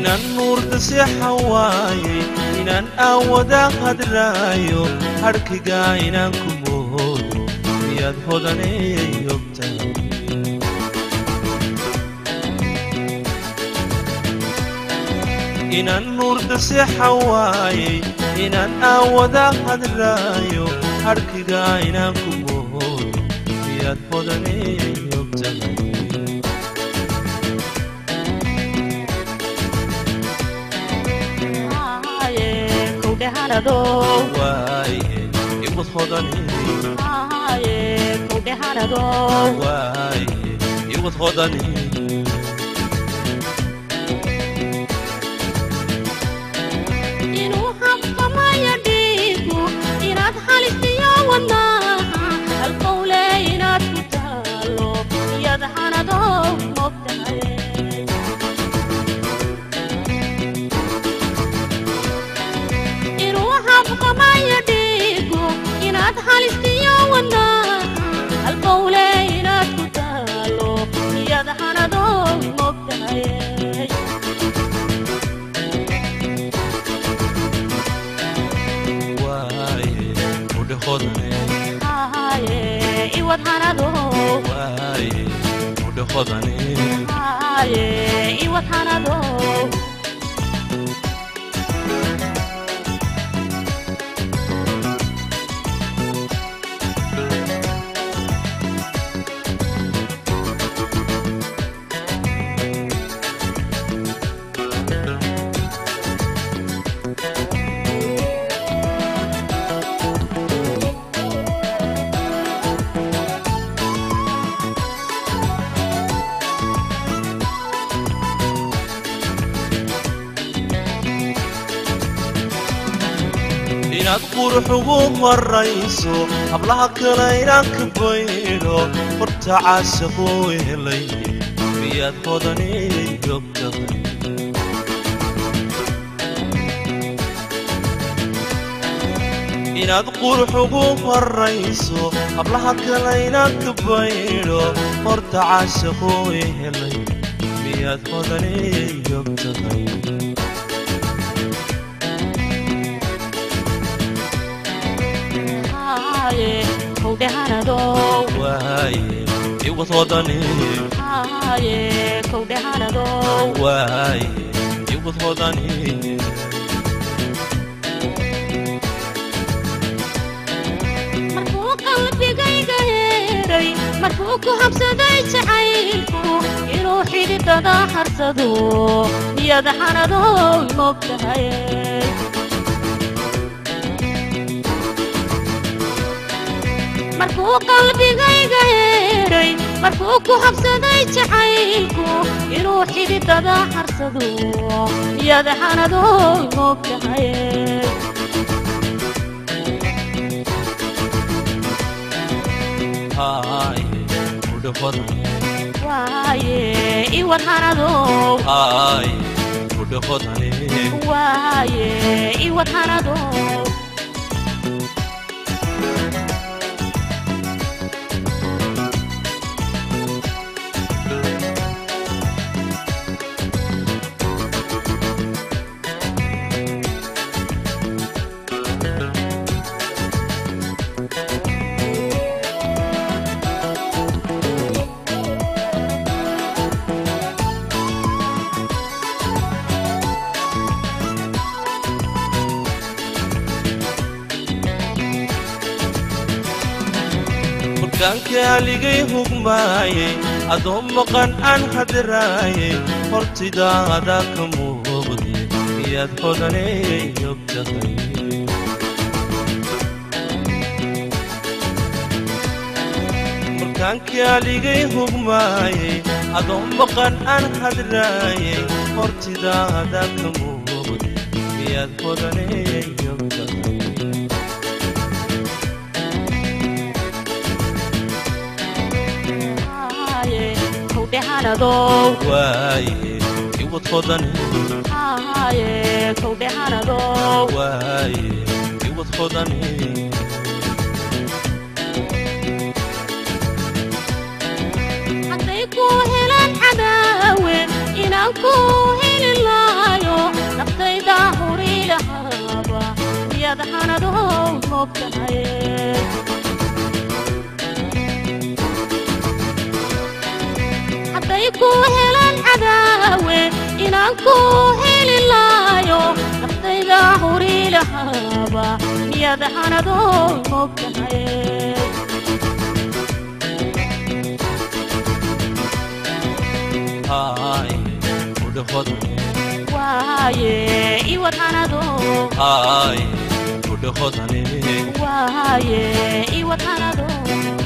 inaan nuurda seexan waayey inaan aawada hadlaayo hadhkigaa inaan ku moodo miyaad hodanay ogtahay inaan nuurda seexan waayey inaan aawada hadlaayo hadhkigaa inaan ku moodo miyaad hodanay ogtahay waaye iwad hodanay waaye iwad hodanay inuu habqamaya dhiigu inaad halistiyo wadnaha halqowle inaad ku taalo iyad hanado mogtahay inuu habqamaya dhiigu inaad halistiyo wadnaha halqowle inaad ku taalo iyad hanado mogtahay waaye udhe hodanay Haye, iwad hanado waaye udhe hodanay Haye, iwad hanado inaad qurux ugu marayso hablaha kale inaan ka baydho horta caashaquu helay miyaad hodanay ogtahay inaad qurux ugu marayso hablaha kale inaan ka baydho horta caashaquu helay miyaad hodanay ogtahay Haye, kowde hanado waaye iwad hodanay Haye, kowde hanado waaye iwad hodanay markuu qalbigayga heeray markuu ku habsaday jacaylku inuu xididada harsado iyada hanado mogtahay markuu qalbigayga heeray markuu ku habsaday jacaylku inuu xididada harsado iyada hanado mogtahay haaye udhe hodanay waaye iwad hanado haaye udhe hodanay waaye iwad hanado horkaanka aligay hugmaayey adoo maqan aan hadraayey hortidaada ka muuqde miyaad hodanay ogtahay horkaanka aligay hugmaayey adoo maqan aan hadraayey hortidaada ka muuqde miyaad hodanay ogtahay Haye, kowde hanado waaye iwad hodanay Haye, kowde hanado waaye iwad hodanay hadday ku helaan cadaawe inaan ku heli lahay mogtahay hadday ku helaan cadaawe inaan ku heli laayo naftayda huri lahaaba miyaad hanadoo mogtahay haaye udhahodane waaye iwad hanado haaye udhahodane waaye iwad hanado